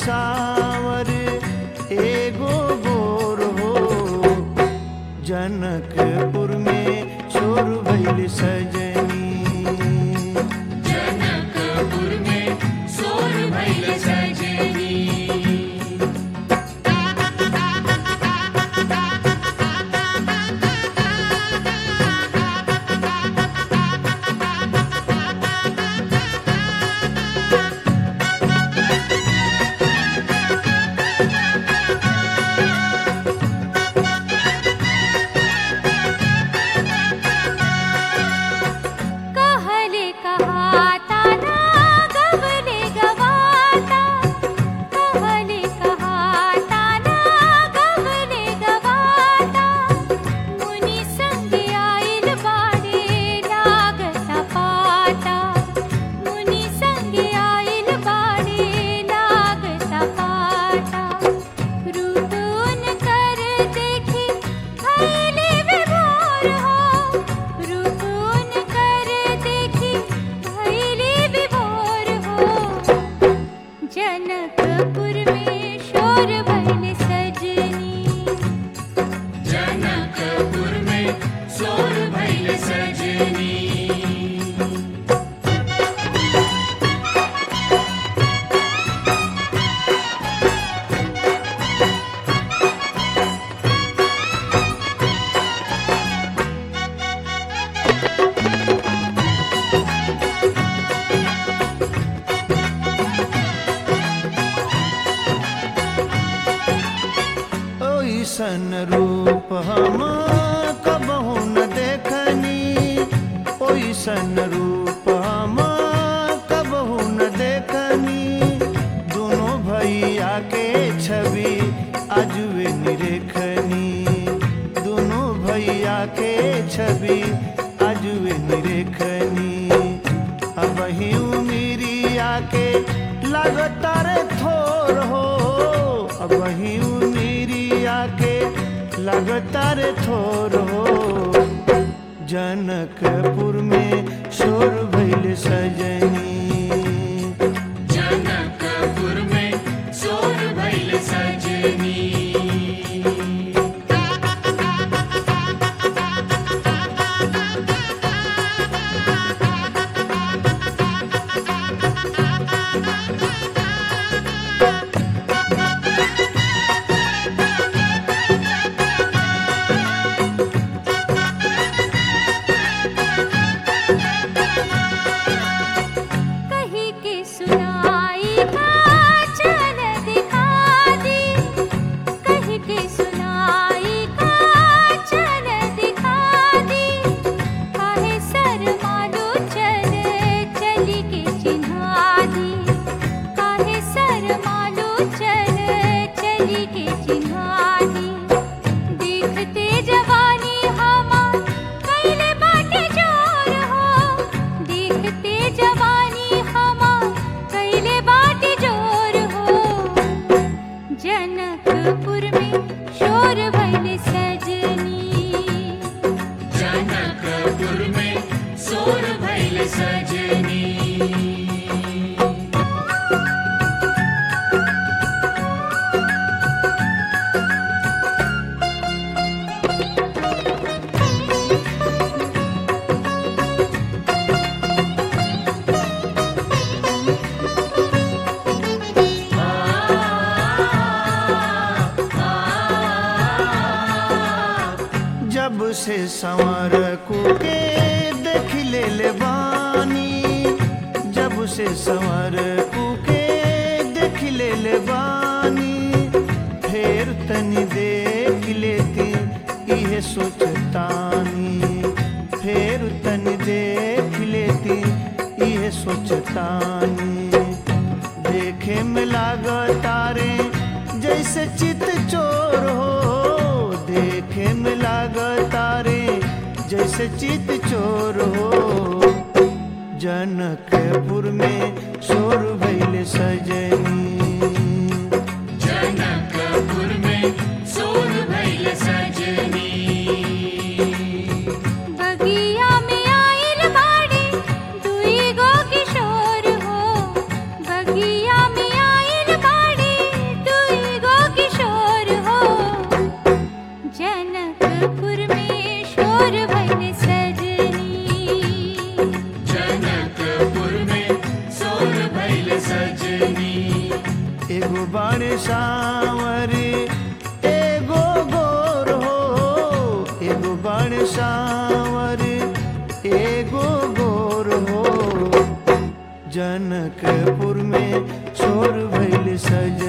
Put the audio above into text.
सावर एगो गोर हो जनकपुर में शोर भइल सजनी जनकपुर में सोर भइल सजनी कहले कहाता ना गबले गवाता कहले कहाता ना गबले गवाता मुनि संग आइल बाड़े लागता पाता मुनि संग आइल बाड़े लागता पाता रुदुन कर देखी भैले विभोर हो रुदुन कर देखी भैले विभोर हो जनकपुर में शोर भैल सजनी जनकपुर में सोर भइल सजनी ओइसन रूप हम कबहू न देखनी ओइसन रूप हम कबहू न देखनी दोनों भैया के छवि अजुए निरेखनी दोनों भैया के छवि अजुए निरेखनी अब ही उमिरिया के लगातार थोर हो अब ही उमिरिया के लगातार थोर हो जनकपुर में शोर भइल सजनी जनकपुर में सोर भइल सजनी कही के सुनाई का चल दिखा दी कही के सुनाई का चल दिखा दी काहे सर मालू चल चली के चिन्हा दी काहे सर मालू चल चली के चिन्हा दी देखते जवानी हमार कैले बाटे जोर हो देखते जवानी हमार कैले बाटे जोर हो जनकपुर में शोर भइल सजनी जनकपुर में सोर भइल सजनी जब से संवर के देख ले ले बानी जब से संवर के देख ले ले बानी फेर तनी देख लेती इहे सोचतानी फेर तनी देख लेती इहे सोचतानी देखे में लागतारे जैसे चित चोर हो देखे में लागतारे जैसे चित चोर हो जनकपुर में शोर भइल सजनी जनकपुर में सोर भइल सजनी बगिया में आइल बाड़े दुई गो किशोर हो बगिया में आइल बाड़े एगो बाणे सावर एगो गोर हो एगो बाणे सावर एगो गोर हो जनकपुर में शोर भैल सजनी